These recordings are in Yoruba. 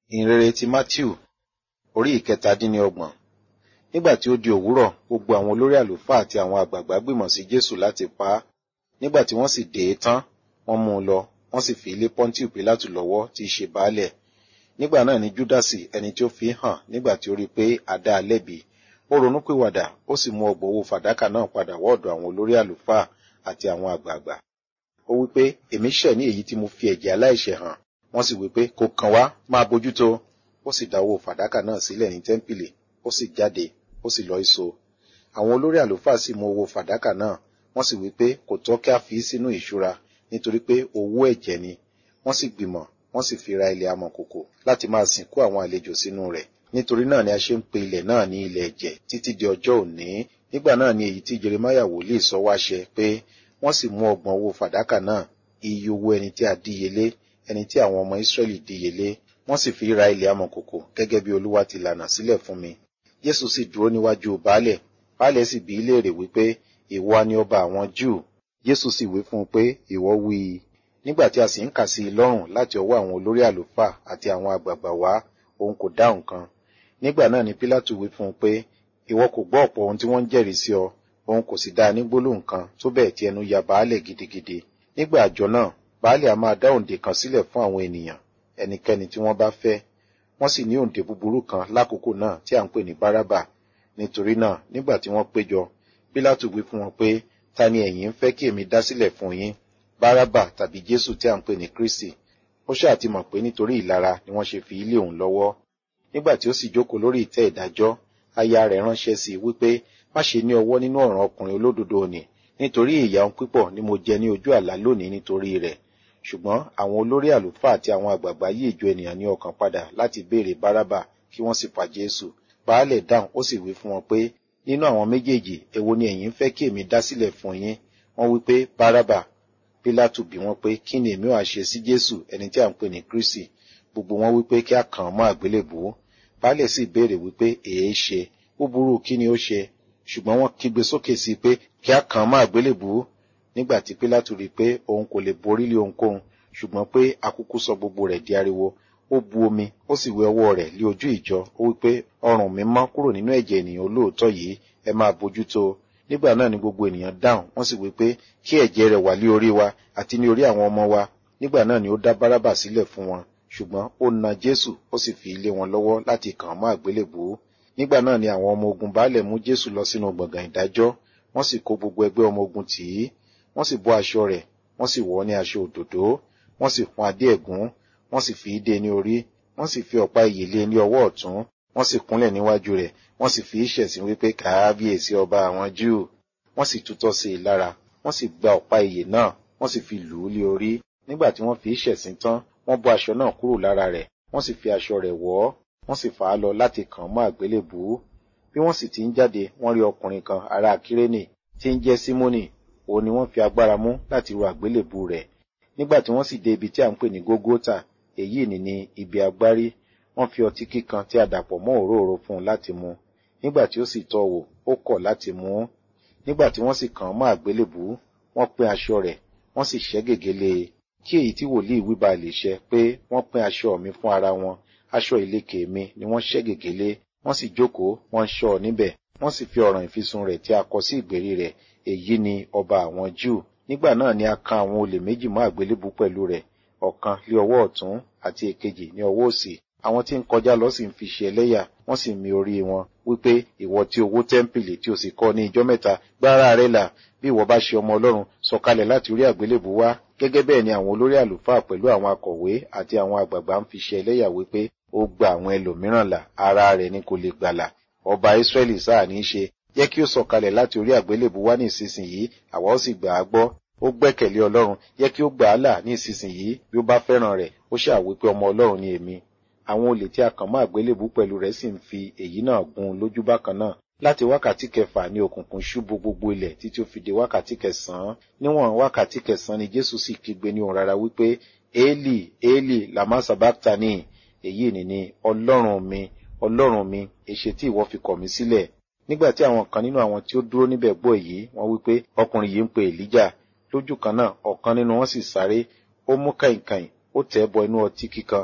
ìhìnrere ti matthew orí ìkẹtàdínníọgbọ̀n nígbà tí ó di òwúrọ̀ gbogbo àwọn olórí àlùfáà àti àwọn àgbààgbà gbìmọ̀ sí jésù láti pa á nígbà tí wọ́n sì dè é tán wọ́n mú un lọ wọ́n sì fi lé pọ́ńtíù pílátù lọ́wọ́ tí í ṣe baálẹ̀ nígbà náà ni júdásì ẹni tí ó fi hàn nígbà tí ó rí i pé a dá a lẹ́bi ó ronúpìwàdà ó sì mú ọgbọ̀n owó fàdákà náà padà wọ́ọ̀dọ̀ àwọn olórí àlùfáà àti àwọn àgbààgbà ó wí pé èmi ṣẹ̀ ní èyí tí mo fi ẹ̀jẹ̀ aláìṣẹ̀ hàn wọ́n sì wí pé kò kàn wá máa bójútó ó sì dá owó fàdákà náà sílẹ̀ ní tẹ́ḿpìlì ó sì jáde ó sì lọ ìso àwọn olórí àlùfáà sì mú owó fàdákà náà wọ́n sì wí pé kò tọ́ kí a fi sínú ìṣúra nítorí pé owó ẹ̀jẹ̀ ni wọ́n sì gbìmọ̀ wọ́n sì fi ra ilẹ̀ amọ̀kòkò láti máa sìnkú àwọn àlejò sínú rẹ̀ nítorí náà ni a ṣe ń pe ilẹ̀ náà ní ilẹ̀ ẹ̀jẹ̀ títí di ọjọ́ òní nígbà náà ni èyí tí jeremaya wòlíì sọ wá ṣẹ pé wọ́n sì mú ọgbọ̀n owó fàdákà náà iye owó ẹni tí a díyelé ẹni tí àwọn ọmọ israẹli díyelé wọ́n sì fi ra ilẹ̀ amọ̀kòkò gẹ́gẹ́ bí olúwa ti lànà sílẹ̀ fún mi jésù sì dúró níwájú baálẹ̀ baálẹ̀ sì bí í léèrè wípé ìwọ ni ọba àwọn júù jésù sì wí fún un pé ìwọ wí i nígbà tí a sì ń kà sí i lọ́rùn láti ọwọ́ àwọn olórí àlùfáà àti àwọn àgbààgbà wá òun kò dáhùn kan nígbà náà ni pílátù wí fún un pé ìwọ kò gbọ́ ọ̀pọ̀ ohun tí wọ́n ń jẹ́rìí sí ọ òun kò sì dáa ní gbólóhùn kan tó bẹ́ẹ̀ tí ẹnu ya baálẹ̀ gidigidi nígbà àjọ náà baálẹ̀ a máa dá òǹdè kan sílẹ̀ fún àwọn ènìyàn ẹnikẹ́ni tí wọ́n bá fẹ́ wọ́n sì ní òǹdè búburú kan lákòókò náà tí à ń pè ní bárábà nítorí náà nígbà tí wọ́n péjọ pílátù wí fún wọn pé ta ni ẹ̀yin ń fẹ́ kí èmi dá sílẹ̀ fún yín bárábà tàbí jésù tí à ń pè ní kristi ó ṣáà ti mọ̀ pé nítorí ìlara ni wọ́n ṣe fi ilé òun lọ́wọ́ nígbà tí ó sì jókòó lórí ìtẹ́ ìdájọ́ aya rẹ̀ ránṣẹ́ sí i wípé má ṣe ní ọwọ́ nínú ọ̀ràn ọkùnrin olódodo nì nítorí ìyà òun pípọ̀ ni mo jẹ ní ojú àlá lónìí nítorí rẹ̀ ṣùgbọ́n àwọn olórí àlùfáà àti àwọn àgbààgbà yí ìjọ ènìyàn ní ọkàn padà láti béèrè bárábà kí wọ́n sì pa jésù baálẹ̀ dáhùn ó sì wí fún wọn pé nínú àwọn méjèèjì èwo ni ẹ̀yin fẹ́ kí èmi dá sílẹ̀ fún yín wọ́n wí pé bárábà pílátù bí wọ́n pé kí ni èmi wàá ṣe sí jésù ẹni tí à ń pè ní kristi gbogbo wọn wí pé kí a kàn án mọ́ àgbélébùú baálẹ̀ sì béèrè wípé èé ṣe búburú kí ni ó ṣe ṣùgbọ́n wọ́n kígbe sókè sí i pé kí a kàn án mọ́ àgbélébùú nígbà tí pílátù rí i pé òun kò lè borí lé ohunkóhun ṣùgbọ́n pé akúkú sọ gbogbo rẹ̀ di ariwo ó bu omi ó sì wẹ ọwọ́ rẹ̀ lé ojú ìjọ ó wí pé ọrùn mi mọ́ kúrò nínú ẹ̀jẹ̀ ènìyàn olóòótọ́ yìí ẹ máa bójútó nígbà náà ni gbogbo ènìyàn dáhùn wọ́n sì wí pé kí ẹ̀jẹ̀ rẹ̀ wà lé orí wa àti ní orí àwọn ọmọ wa nígbà náà ni ó dá bárábà sílẹ̀ fún wọn ṣùgbọ́n ó na jésù ó sì fi ilé wọn lọ́wọ́ láti kàn án mọ́ àgbélébùú nígbà náà ni àwọn ọmọ ogun baálẹ̀ mú jésù lọ sínú gbọ̀ngàn ìdájọ́ wọ́n sì kó gbogbo ẹgbẹ́ ọmọ ogun tì í wọ́n sì bọ́ aṣọ rẹ̀ wọ́n sì wọ̀ ọ́ ní aṣọ òdòdó wọ́n sì fún adé ẹ̀gún wọ́n sì fi í dé ní orí wọ́n sì fi ọ̀pá ìyè lé ní ọwọ́ ọ̀tún wọ́n sì kúnlẹ̀ níwájú rẹ̀ wọ́n sì fi í ṣẹ̀sín wípé kàábíyèsí ọba àwọn júù wọ́n sì tutọ́ sí i lára wọ́n sì gba ọ̀pá ìyè náà wọ́n sì fi lù ú lé orí nígbà tí wọ́n fi í ṣẹ̀sín tán wọ́n bọ́ aṣọ náà kúrò lára rẹ̀ wọ́n sì fi aṣọ rẹ̀ wọ̀ ọ́ wọ́n sì fà á lọ láti kàn án mọ́ àgbélébùú bí wọ́n sì ti ń jáde wọ́n rí ọkùnrin kan ará kírénì tí ń jẹ́ símónì òun ni wọ́n fi agbára mú láti ru àgbélébùú rẹ̀ nígbà tí wọ́n sì dé ibi tí à ń pè ní gógótà èyí ni ní ibi agbárí wọ́n fi ọtí kíkan tí a dàpọ̀ mọ́ òróró fún un láti mu nígbà tí ó sì tọ́ wò ó kọ̀ láti mu ú nígbà tí wọ́n sì kàn án mọ́ àgbélébùú wọ́n pín aṣọ rẹ̀ wọ́n sì ṣẹ́ gègé lé e kí èyí tí wòlíì wí ba lè ṣẹ pé wọ́n pín aṣọ mi fún ara wọn aṣọ ìlekè mi ni wọ́n ṣẹ́ gègé lé wọ́n sì jókòó wọ́n ń ṣọ́ ọ níbẹ̀ wọ́n sì fi ọ̀ràn ìfisùn rẹ̀ tí a kọ sí ìgbèrí rẹ̀ èyí ni ọba àwọn júù nígbà náà ni a kan àwọn olè méjì mọ́ àgbélébùú pẹ̀lú rẹ̀ ọ̀kan lé ọwọ́ ọ̀tún àti èkejì ní ọwọ́ òsì àwọn tí ń kọjá lọ sì ń fi ṣe ẹlẹ́yà wọ́n sì mi orí wọn wípé ìwọ tí owó tẹ́ḿpìlì tí o sì kọ́ ní ijọ́ mẹ́ta gbára rẹ là bí ìwọ bá ṣe ọmọ ọlọ́run sọ̀kalẹ̀ láti orí àgbélébùú wá gẹ́gẹ́ bẹ́ẹ̀ ni àwọn olórí àlùfáà pẹ̀lú àwọn akọ̀wé àti àwọn àgbààgbà ń fi ṣe ẹlẹ́yà wípé ó gba àwọn ẹlòmíràn là ara rẹ̀ ni kò lè gbàlà ọba ìsírẹ́lì sáà ní í ṣe jẹ́ kí ó sọ̀kalẹ̀ láti orí àgbélébùú wá ní ìsinsìnyí àwa ó sì gbà á gbọ́ ó gbẹ́kẹ̀lé ọlọ́run jẹ́ kí ó gbà á là ní ìsinsìnyí bí ó bá fẹ́ràn rẹ̀ ó ṣàwí pé ọmọ ọlọ́run ni èmi àwọn olè tí a kàn mọ́ àgbélébùú pẹ̀lú rẹ̀ sì ń fi èyí náà gún lójú bákan náà láti wákàtí kẹfà ní òkùnkùn ṣubú gbogbo ilẹ̀ títí ó fi di wákàtí kẹsàn-án níwọ̀n wákàtí kẹsàn-án ni jésù sì kígbe ní òun rárá wípé éèlì éèlì làmá sàbáktani èyí ni ni ọlọ́run mi ọlọ́run mi èṣe tí ìwọ fi kọ̀ mí sílẹ̀ nígbà tí àwọn kan nínú àwọn tí ó dúró níbẹ̀ gbọ́ èyí wọ́n wípé ọkùnrin yìí ń pe èlíjà lójú kan náà ọ̀kan nínú wọn sì sáré ó mú kàìnkàìn ó tẹ̀ bọ inú ọtí kíkan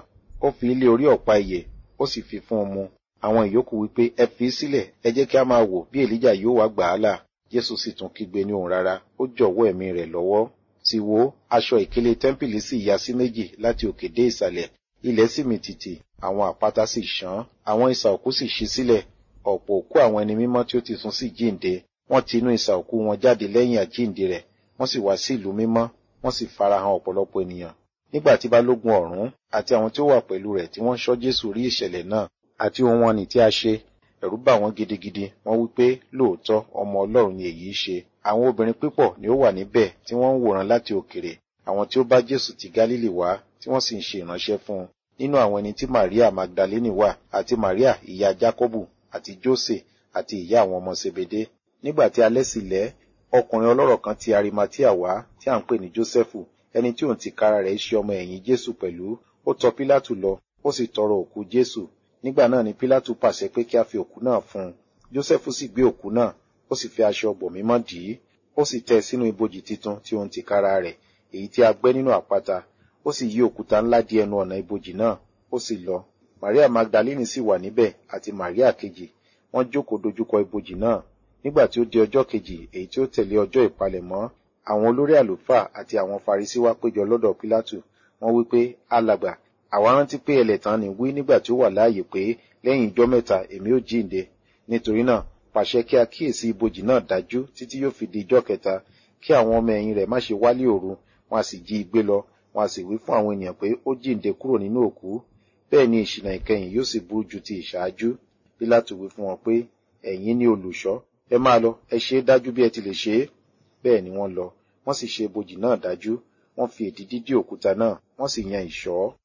ó fi ilé orí ọ̀pá ìyè ó sì fi fún un mu àwọn ìyókù wípé ẹ fi í sílẹ̀ ẹ jẹ́ kí a máa wò bí èlíjà yóò wá gbà á là jésù sì tún kígbe ní òun rárá ó jọ̀wọ́ ẹ̀mí rẹ̀ lọ́wọ́ sì wò aṣọ ìkélé tẹ́ḿpìlì sì ya sí méjì láti òkè dé ìsàlẹ̀ ilẹ̀ sì mì tìtì àwọn àpáta sì ṣán àwọn isà òkú sì ṣí sílẹ̀ ọ̀pọ̀ òkú àwọn ẹni mímọ́ tí ó ti sùn sì jíǹde wọ́n ti inú isà òkú wọn jáde lẹ́yìn àjíǹde rẹ̀ wọ́n sì wá sí ìlú mímọ́ wọ́n sì farahàn ọ̀pọ̀lọpọ̀ ènìyàn nígbà tí balógun ọ̀rún àti àwọn tí ó wà pẹ̀lú rẹ̀ tí wọ́n ṣọ́ jésù rí ìṣẹ̀lẹ̀ náà àti ohun wọn nì tí a ṣe ẹ̀rù bà wọ́n gidigidi wọ́n wí pé lóòótọ́ ọmọ ọlọ́run ni èyí ṣe àwọn obìnrin pípọ̀ ni ó wà níbẹ̀ tí wọ́n ń wòran láti òkèrè àwọn tí ó bá jésù ti gálílì wá tí wọ́n sì ń ṣe ìránṣẹ́ fún un nínú àwọn ẹni tí maria magdalene wà àti maria ìyá jacobu àti jose àti ìyá àwọn ọmọ sebede nígbà tí alẹ́ sì lẹ́ ọkùnrin ọlọ́rọ̀ kan ti arimatia wá tí à ń pè ní jósẹ́fù ẹni tí òun ti kára rẹ̀ ṣe ọmọ ẹ̀yìn jésù pẹ̀lú ó tọ pílátù lọ ó sì tọrọ òkú jésù nígbà náà ni pílátù pàṣẹ pé kí a fi òkú náà fún un jósẹ́fù sì gbé òkú náà ó sì fi aṣọ ọgbọ̀ mímọ́ dì í ó sì tẹ́ sínú ibojì titun tí òun ti kára rẹ̀ èyí tí a gbẹ́ nínú àpáta ó sì yí òkúta ńlá di ẹnu ọ̀nà ibojì náà ó sì lọ maria magdalene sì wà níbẹ̀ àti maria kejì wọ́n jókòó dojúkọ ibojì náà nígbà tí ó di ọjọ́ kejì èyí tí ó tẹ̀lé ọjọ́ ìpalẹ̀mọ́ àwọn olórí àlùfáà àti àwọn farisi wá péjọ lọ́dọ̀ pílátù wọ́n wí pé alàgbà àwa rántí pé ẹlẹ́tàn ni wí nígbà tí ó wà láàyè pé lẹ́yìn ijọ́ mẹ́ta èmi ó jíǹde nítorí náà pàṣẹ kí a kíyèsí ibojì náà dájú títí yóò fi di ijọ́ kẹta kí àwọn ọmọ ẹ̀yìn rẹ̀ má ṣe wálé òru wọn a sì jí i gbé lọ wọn a sì wí fún àwọn ènìyàn pé ó jíǹde kúrò nínú òkú bẹ́ẹ̀ ni ìṣìnà ìkẹyìn yóò sì burú ju ti ìṣáájú pílátù wí fún wọn pé ẹ̀yin ni olùṣọ́ ẹ máa lọ ẹ ṣe é dájú bí ẹ ti lè ṣe é bẹ́ẹ̀ ni wọ́n lọ wọ́n sì ṣe ibojì náà dájú wọ́n fi èdìdí dí òkúta náà wọ́n sì yan ìṣọ́